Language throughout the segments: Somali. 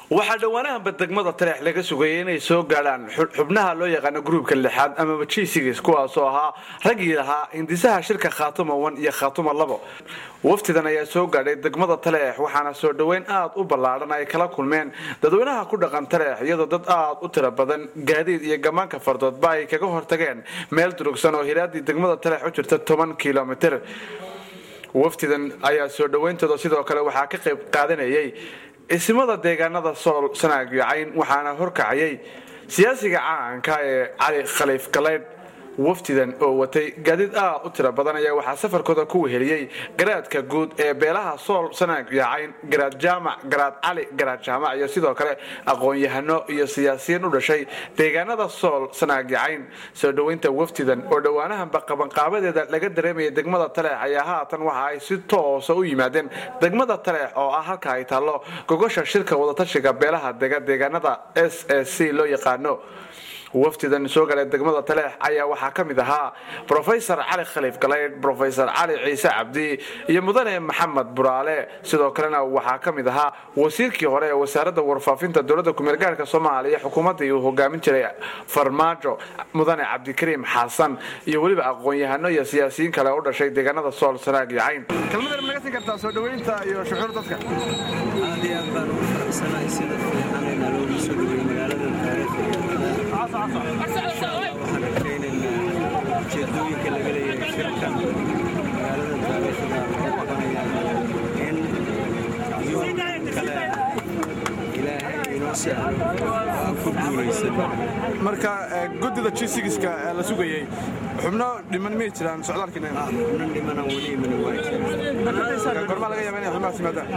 waxaa dhowaanahanba degmada taleex laga sugayay inay soo gaadhaan xubnaha loo yaqaano gruubka lixaad amaba jisigis kuwaasoo ahaa raggii lahaa hindisaha shirka khaatuma wan iyo khaatuma labo waftidan ayaa soo gaadhay degmada taleex waxaana soo dhoweyn aad u ballaadhan ay kala kulmeen dadweynaha ku dhaqan taleex iyadoo dad aad u tiro badan gaadiid iyo gammaanka fardoodba ay kaga hortageen meel durugsan oo hiraadii degmada taleex u jirta toban kilomitir waftidan ayaa soo dhoweyntooda sidoo kale waxaa ka qayb qaadanayay isimada deegaanada sool sanaag iyo cayn waxaana horkacayay siyaasiga caanka ee cali khaliif galeydh waftidan oo watay gaadiid aad u tiro badan ayaa waxaa safarkooda ku weheliyey garaadka guud ee beelaha sool sanaag iyo cayn garaad jaamac garaad cali garaad jaamac iyo sidoo kale aqoon-yahano iyo siyaasiyiin u dhashay deegaanada sool sanaag iyo cayn soo dhoweynta waftidan oo dhowaanahanba qabanqaabadeeda laga dareemaya degmada taleex ayaa haatan waxa ay si toosa u yimaadeen degmada taleex oo ah halka ay taallo gogosha shirka wadatashiga beelaha dega deegaanada s s c loo yaqaano waftidan soo galay degmada taleex ayaa waxaa ka mid ahaa rofesor cali khaliif galeydh rofesor cali ciise cabdi iyo mudane maxamed buraale sidoo kalena waxaa ka mid ahaa wasiirkii hore ee wasaaradda warfaafinta dowladda kumeel gaarhka soomaaliya xukuumaddii uu hogaamin jiray farmaajo mudane cabdikariim xasan iyo weliba aqoon-yahano iyo siyaasiyiin kale u dhashay deegaanada sool sanaag iyo cayn kelmadar ma gasin kartaa soo dhaweynta iyo shucuur dadka aad iyo aad baan ugu faraxsanahay sida fiican ee naloogu soo dhawey magaalada taariikhiga waxaan rajaynaynaa ujeedooyinka laga leeyahay shirkan magaalada taariikhiga lagu qabanaya in yoom kale ilaahay inoo sahlo aan ku guulaysano marka guddida jisigiska la sugayey xubno dhiman miyay jiraan socdaalkiina xubnan dhimanan weli imana waa jira gormaa laga yaaba inay xubnahaas yimaadaan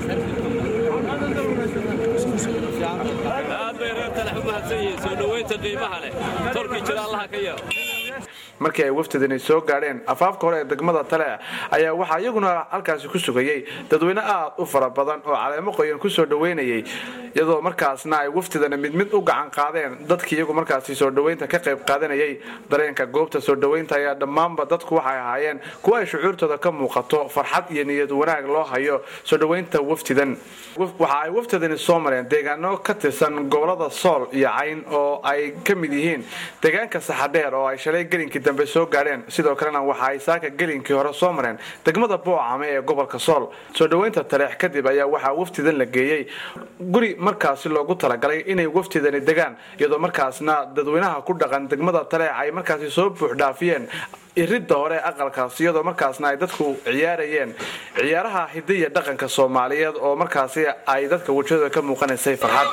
aad bay reer talex u mahadsan yihiin soo dhoweynta qiimaha leh torkii jira allaha ka yeelo markii ay wafdidani soo gaadheen afaafka hore ee degmada taleex ayaa waxaa iyaguna halkaasi ku sugayey dadweyne aad u fara badan oo caleemo qoyan ku soo dhoweynayay iyadoo markaasna ay wafdidani mid mid u gacan qaadeen dadkii iyagu markaasi soo dhoweynta ka qayb qaadanayay dareenka goobta soo dhoweynta ayaa dhammaanba dadku waxay ahaayeen kuwa ay shucuurtooda ka muuqato farxad iyo niyad wanaag loo hayo soo dhoweynta wafdidan waxa ay wafdidani soo mareen deegaano ka tirsan gobolada sool iyo cayn oo ay ka mid yihiin deegaanka saxadheer oo ay shalay gelinkii dambe soo gaadheen sidoo kalena waxa ay saaka gelinkii hore soo mareen degmada boocame ee gobolka sool soo dhoweynta taleex kadib ayaa waxaa waftidan la geeyey guri markaasi loogu talagalay inay wafdidani degaan iyadoo markaasna dadweynaha ku dhaqan degmada taleex ay markaasi soo buuxdhaafiyeen iridda hore aqalkaas iyadoo markaasna ay dadku ciyaarayeen ciyaaraha hidiya dhaqanka soomaaliyeed oo markaasi ay dadka wejadooda ka muuqanaysay farxad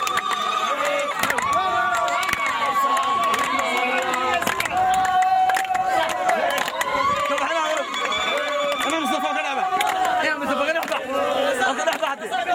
انا مصطفى كلامه يا مصطفى كلامه